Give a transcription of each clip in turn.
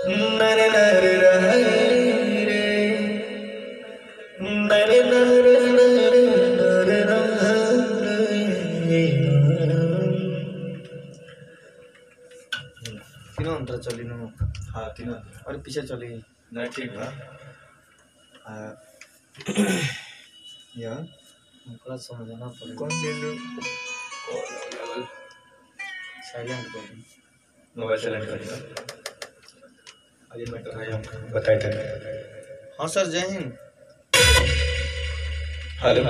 नरे नरे रहै रे नरे नरे नरे नरे रहै तीनों अंतर चली नु हाँ तीनों और पीछे चली ना ठीक बा आ, या हमको समझना पड़ेगा कौन ले लो साइलेंट कर दो। मोबाइल सेलेक्ट करिए अभी मैं तो भाई हम बताए थे हाँ सर जय हिंद हेलो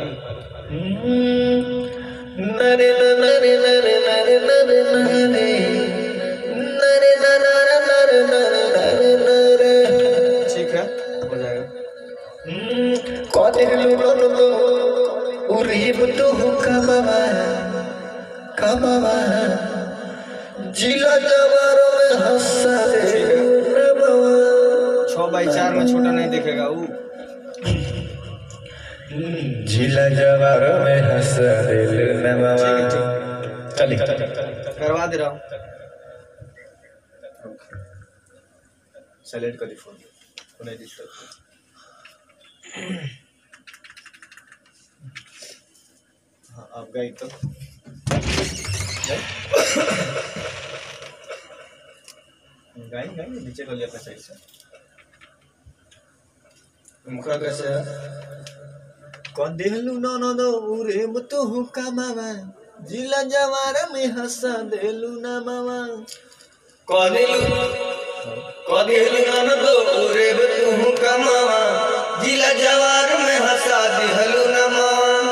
नरे नरे नरे नरे नरे नरे नरे नरे नरे नरे नरे ठीक है हो जाएगा कदिर लुलन लो उरीब तो कमावा कमावा जिला जवारों में हंसा दे नमवा छः बाई चार में छोटा नहीं देखेगा वो जिला जवारों में हंसा दिल नमवा चलिए करवा दे रहा हूँ साइलेंट कर दी फोन नहीं डिस्टर्ब हाँ आप गए तो गाई गाई नीचे कर लिया अपना साइड से मुखरा कैसे है कौन देलू ना ना दो उरे मुतु हुका मामा जिला जवार में हंसा देलू ना मामा कदेलु कदेलु नन दो उरे तू कमावा जिला जवार में हंसा दिहलु नमा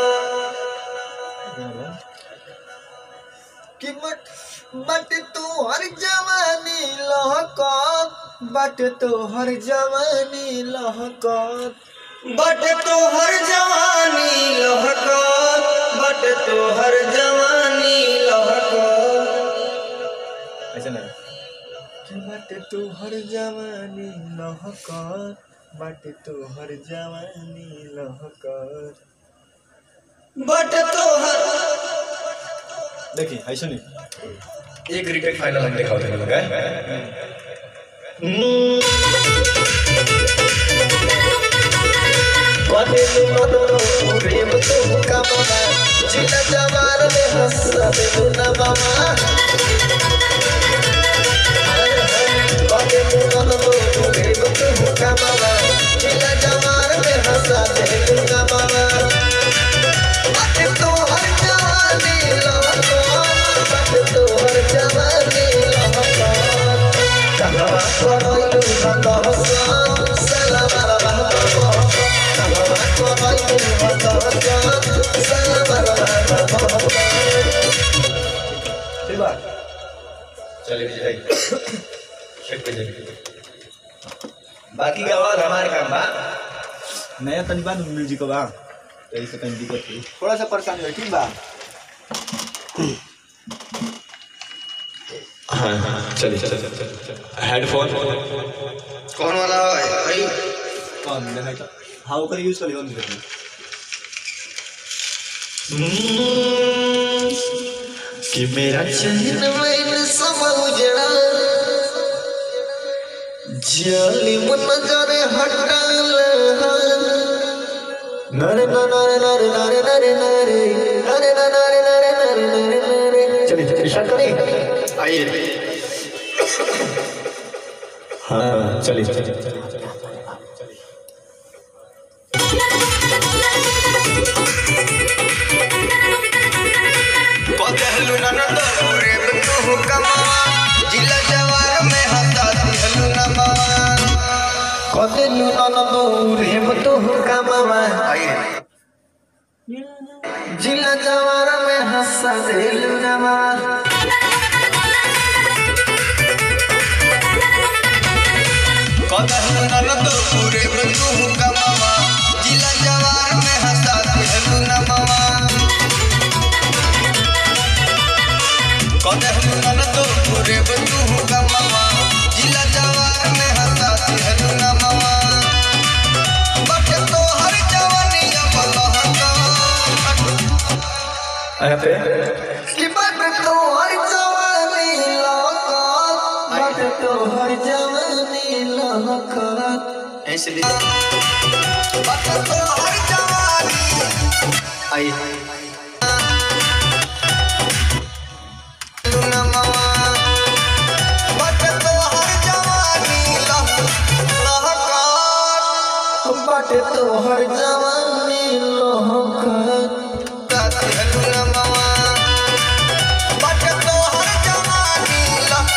कि बट बट तू हर जवानी लहका बट तू हर जवानी लहका बट तो हर जवानी लहका बट तो हर जवानी लहका ऐसा नहीं कि बट तू हर जवानी लहका बट तू हर जवानी लहका बट तो हर देखिए ऐसा नहीं एक रिटेक फाइनल हम दिखाओ थे लोग कदिल मनोरो उरीब तो कमावा जिला जवार में हंसा दिल नमवा कदिल मनोरो उरीब तो कमावा जिला जवार में हंसा दिल नमवा बट तो हर जवानी लहका बट तो हर जवानी लहका कहाँ करैलु भगवान सलाम रहमत कहाँ करैलु भगवान सलाम रहमत ठीक बा चलिए विजय शेक पे जाइए बाकी का और हमारे काम बा नया तनी बा म्यूजिक बा यही से कहीं दिक्कत हुई थोड़ा सा परेशानी हुई ठीक बा हाँ हाँ चलिए चलिए हेडफोन कौन वाला है भाई कौन देखा तो हाँ ओकर यूज कर लियो दिक्कत नहीं कि मेरा चैन मैंने सब उजड़ा जालिम नजर हटा नरे नरे नरे नरे नरे नरे नरे नरे नरे नरे नरे नरे चलिए चलिए स्टार्ट करें आइए हाँ चलिए चलिए चलिए कदेलु नन दो उरे तू कमावा जिला जवार में हंसा दिहलु नमा कदेलु ननदो रेम तो कामावा आइए जिला जवार में हंसा देलु नवा कदेलु नन दो उरे तू कमावा जिला जवार में हंसा दिहलु नमा कदेलु नन दो उरे तू कमावा जिला जवार में हंसा दिहलु नमा बट तो हर जवानी अब लहका यहाँ पे कि बट तो हर जवानी लौका बट तो तोहर जवानी लहकत ऐसे भी बाटे तोहर जवानी आई लुनमवा बाटे तोहर जवानी लह लहकार बाटे तोहर जवानी लहकत बाटे लुनमवा बाटे तोहर जवानी लह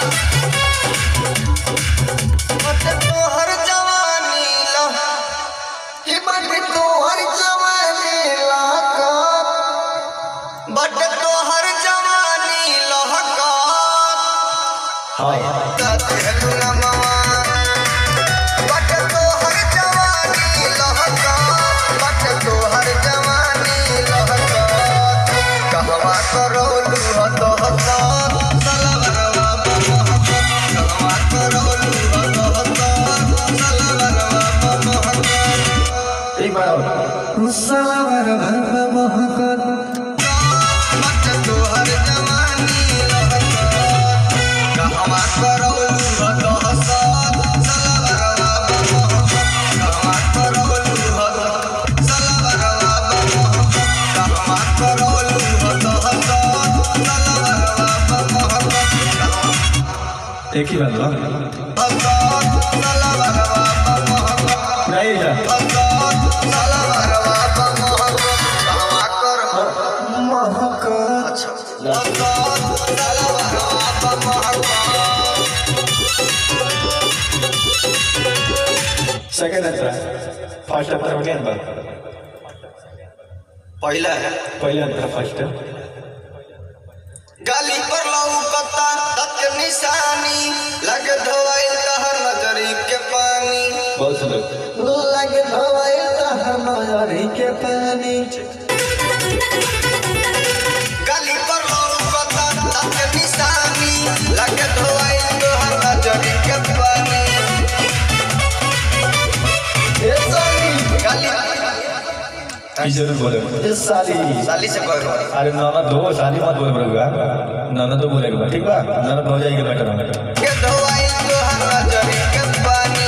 बाटे तोहर जवानी लह हे बाटे तोहर जवानी लहकत बाटे तोहर जवानी लहकार हाय बाटे लुनमवा बाटे तोहर जवानी लहकार बाटे तोहर जवानी लहकार कहवा करोलू ह तोहकार सलवरवा बमहकार कहवा करोलू ह तोहकार सलवरवा बमहकार एक बार और सलवर भर महकत बाटे तोहर जवानी लहकार कहवा करोलू ह तोहकार सलवरवा बमहकार कहवा करोलू ह सलवरवा बमहकार कहवा करोलू ह तोहकार सलवरवा बमहकार एक ही बात बा हकार सलवरवा बमहकार नहीं जा हकार सलवरवा बमहकार कहवा कर महकत हकार सलवरवा बमहकार सेकंड अंतर फर्स्ट अंतर बने अंतर पहला है पहले अंतर फर्स्ट गाली पर लौकता दत निशानी लग धोइल तहर नजरी के पानी बहुत सुंदर लगे धोए तहर नजरी के पानी गाली पर लौकता दत निशानी लग धोइल तहर नजरी के पानी ए साली गाली की जरूर बोले ए साली साली से कहो अरे नाना दो साली मत बोले बड़ुआ नाना तो बोलेगा ठीक बा नाना तो हो जाएगी बेटर बेटर के धोइल तहर नजरी के पानी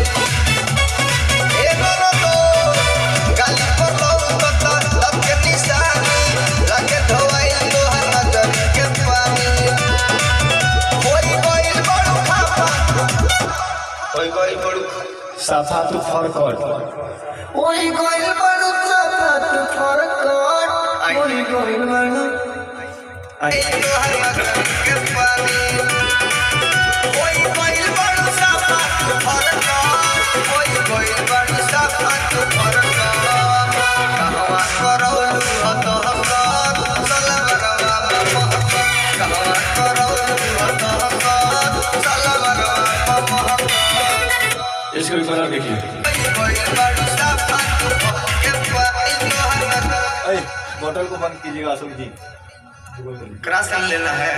ए नरो तो गाली पर लौकता दत निशानी लग धोइल तहर नजरी के पानी होई गइल बड़ू खापा कोई कोई बड़ू साफा तू फरकट ओई गोइल बड़ू साफा तू फरकट ओई गोइल बड़ू आई तोहर नजर के पानी होई गइल बड़ू साफा तू फरका होई गइल बड़ू साफा तू फरका कहवा करौलू हत हकार सलवरवा बमहका कहवा करौलू हत हकार सलवरवा बमहका इसको भी कलर देखिए होई गइल बड़ू साफा तू फरके पानी तोहर नजर ए बोतल को बंद कीजिएगा अशोक जी क्रॉस कर लेना है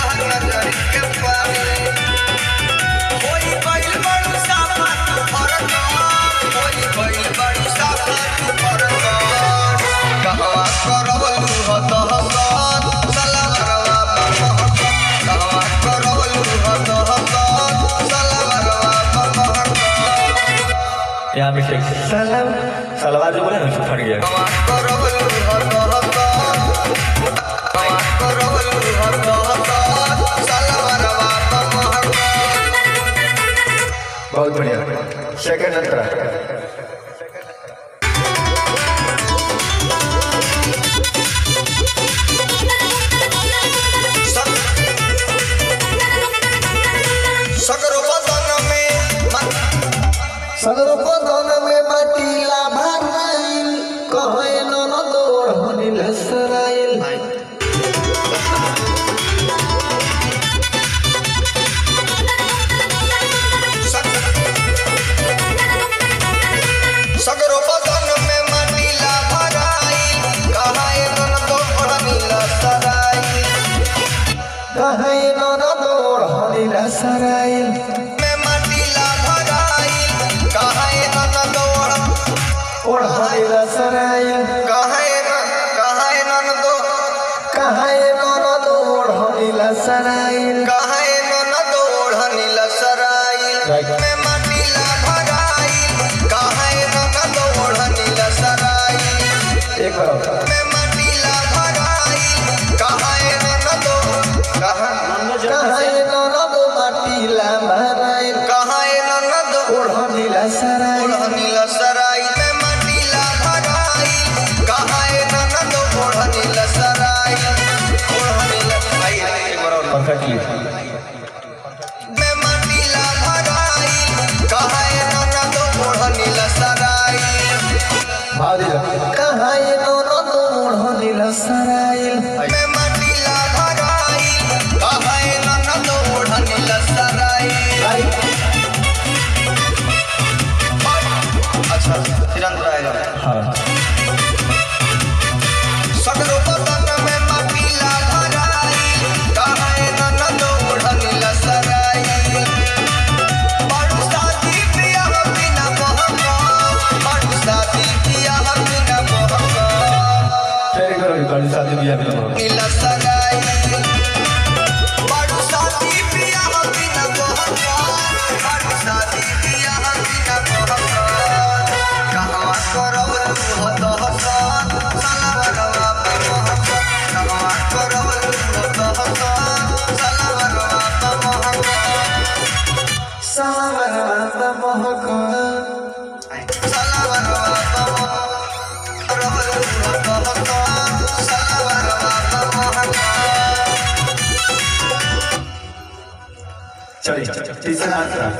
यहाँ पे शेख सलम सलवार जो बोले ना उसको फट गया बहुत बढ़िया सेकंड अंतरा सगरो बदन में सदर पदन में माटीला भराइल कहे नन दौड़ हनिल सराइल सगरो बदन में मनीला भराई कहाए नन तो नीला सराई कहे नन दौड़ हनिल सराइल में मनीला भराई कहाए नन दौड़ ओढ़ हनिल सराइल कहाए नन कहाए नन दो कहे नन दौड़ हनिल सराइल कहाए नन दौड़ नीला सराई में माटीला भराई काहे ननद ओढ़नीला सराई एक बार और। में माटीला भराई काहे ननद कहाँ कहाए ननद माटीला भराई काहे ननद ओढ़नीला सराय ओढ़नीला सराई में माटीला भराई काहे ननद ओढ़नीला सराई ओढ़नीला भाई एक बार और परफेक्टली में माटीला भराई काहे ननद ओढ़नीला सराई भाव दीजिए कहाए ननद ओढ़नीला सराय में माटीला भराई काहे ननद ओढ़नीला सराई अच्छा फिर अंदर आएगा हाँ सगरो बदन में माटीला भराई काहे ननद ओढ़नीला सराई बड़ू शादी बियाह बिना बहका बड़ू शादी बियाह बिना बहका फिर एक बार और। गाड़ी शादी भी अभी ना नीला सगाई बड़ू शादी बियाह बिना बहका बड़ू शादी बियाह बिना बहका कहवा करब हत हत सलवरवा पे महका कहवा करब हत हत सलवरवा पे महका सावरवा महक सलवरवा पे करब हत हत सलवरवा पे महका चलिए तीसरा आंसर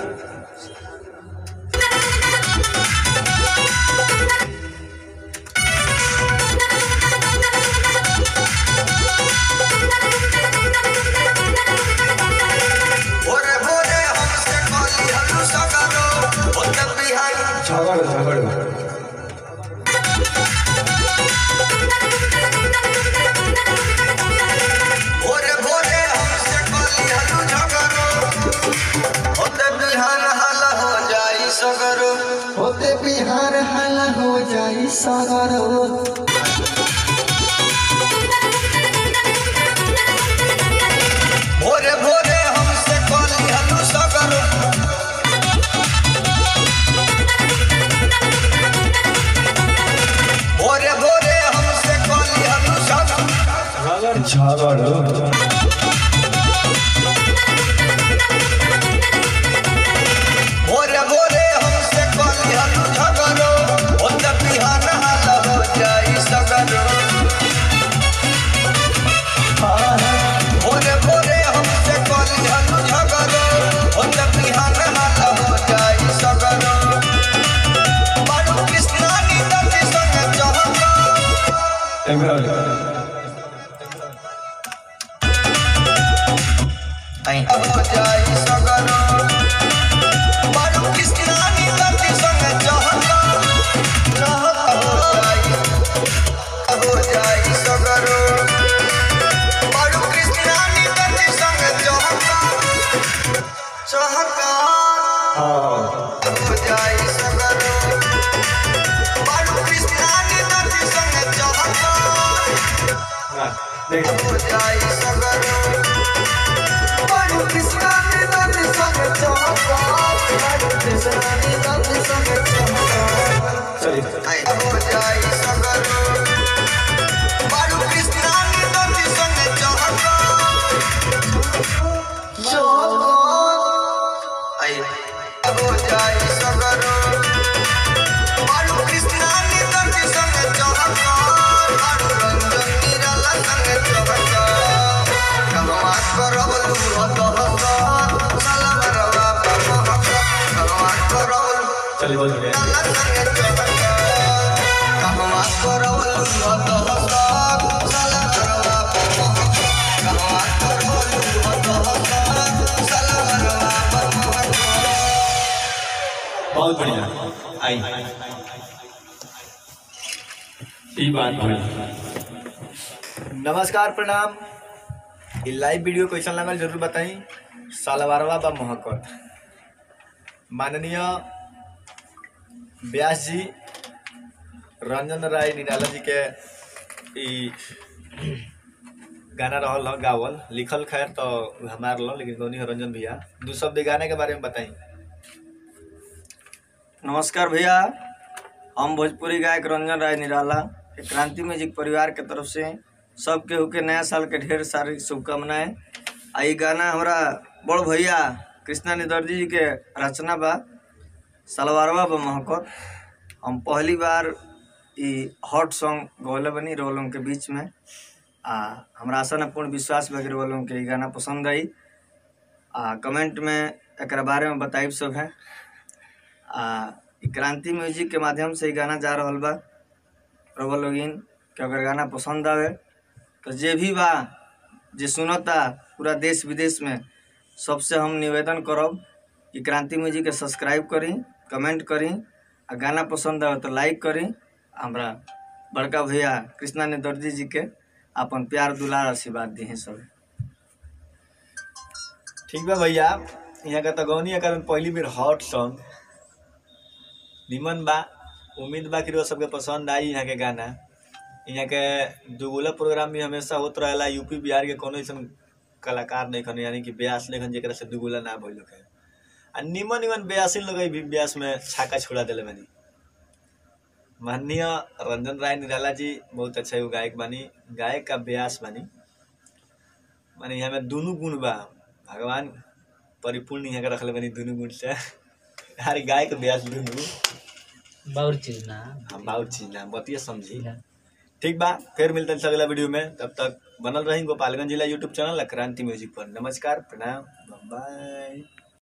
भोरे भोरे हमसे कली हलू सगरो होत बिहारी झगड़ झगड़ भोरे भोरे हमसे कली हलू झगरो होत बिहान हल हो जाई सगरो होते बिहार हला हो जाई सागर भोरे भोरे हमसे कली हलू सगरो भोरे भोरे हमसे कली हलू सगरो झगड़ भोरे भोरे हमसे कली हलू झगरो होत बिहान हल हो जाई सगरो भोरे भोरे हमसे कली हलू झगरो होत बिहान हल हो जाई सगरो बारू कृष्णा नीति संग चहका एक बार और। हो जाई सगरो बारू कृष्णा नीति संग चहका चहका हो जाई हो जाई सगरो बारू कृष्णा नीति संग चहका चहका हाँ हो जाई सगरो बारू कृष्णा नीति संग चहका हाँ, देख हो जाई सगरो बड़ू कृष्णा ने दर्द संग चमका बड़ू कृष्णा ने दर्द संग चमका चलिए हो जाई सगरो बारू कृष्णा नीति संग चहका चमका आई हो जाई सगरो बारू कृष्णा नीति संग चहका बारू रंजन निराला संग चहका कहवा करब लूहत हत सलवरवा पे महका कहवा करब चलिए बहुत बढ़िया बहुत बढ़िया आई ई बात हुई नमस्कार प्रणाम ई लाइव वीडियो कैसन लगल जरूर बताई सालवारवा बा महकत माननीय व्यास जी रंजन राय निराला जी के ई गाना रहल ह गावल लिखल खैर तो हमार ल लेकिन गौनी ह रंजन भैया दू शब्द ई गाने के बारे में बताई नमस्कार भैया हम भोजपुरी गायक रंजन राय निराला एक क्रांति म्यूजिक परिवार के तरफ से सब केहू के नया साल के ढेर सारी शुभकामनाएं आ ई गाना हमरा बड़ भैया कृष्णा निदर्जी जी के रचना बा सलवारवा बा महकत हम पहली बार ई हॉट सॉन्ग गौले बनी रोलों के बीच में आ हमरा आशा न पूर्ण विश्वास बा कि रोलों के ई गाना पसंद आई आ कमेंट में एकरा बारे में बताइब सब है आ इ क्रांति म्यूजिक के माध्यम से ई गाना जा रहल बा रउआ लोगिन के अगर गाना पसंद आवे तो जे भी बा जे सुनता पूरा देश विदेश में सबसे हम निवेदन करब कि क्रांति म्यूजिक के सब्सक्राइब करी कमेंट करी आ गाना पसंद आवे तो लाइक करी हमरा बड़का भैया कृष्णा ने दर्जी जी के अपन प्यार दुलार आशीर्वाद दी सब ठीक बा भैया यहाँ का तो गौनी का पहली बेर हॉट सॉन्ग निमन बा उम्मीद बा कि रउआ सबके पसंद आई यहाँ के गाना यहाँ के दुगुला प्रोग्राम भी हमेशा होत रहेला यूपी बिहार के कोनो ऐसन कलाकार नहीं खन यानी कि ब्यास नहीं खन जेकरा से दुगुला ना भइल है आ निमन निमन ब्यासी लोग भी ब्यास में छाका छोड़ा दिले बानी माननीय रंजन राय निराला जी बहुत अच्छा एगो गायक बानी गायक का ब्यास बानी माने यहाँ में दुनू गुण बा भगवान परिपूर्ण यहाँ के रखले बानी दुनू गुण से हर गाय के ब्यास दुनू बहुत चीज ना हम बहुत चीज ना बतिया समझी ठीक बा फिर मिलते हैं अगला वीडियो में तब तक बनल रही गोपालगंज जिला यूट्यूब चैनल क्रांति म्यूजिक पर नमस्कार प्रणाम बाय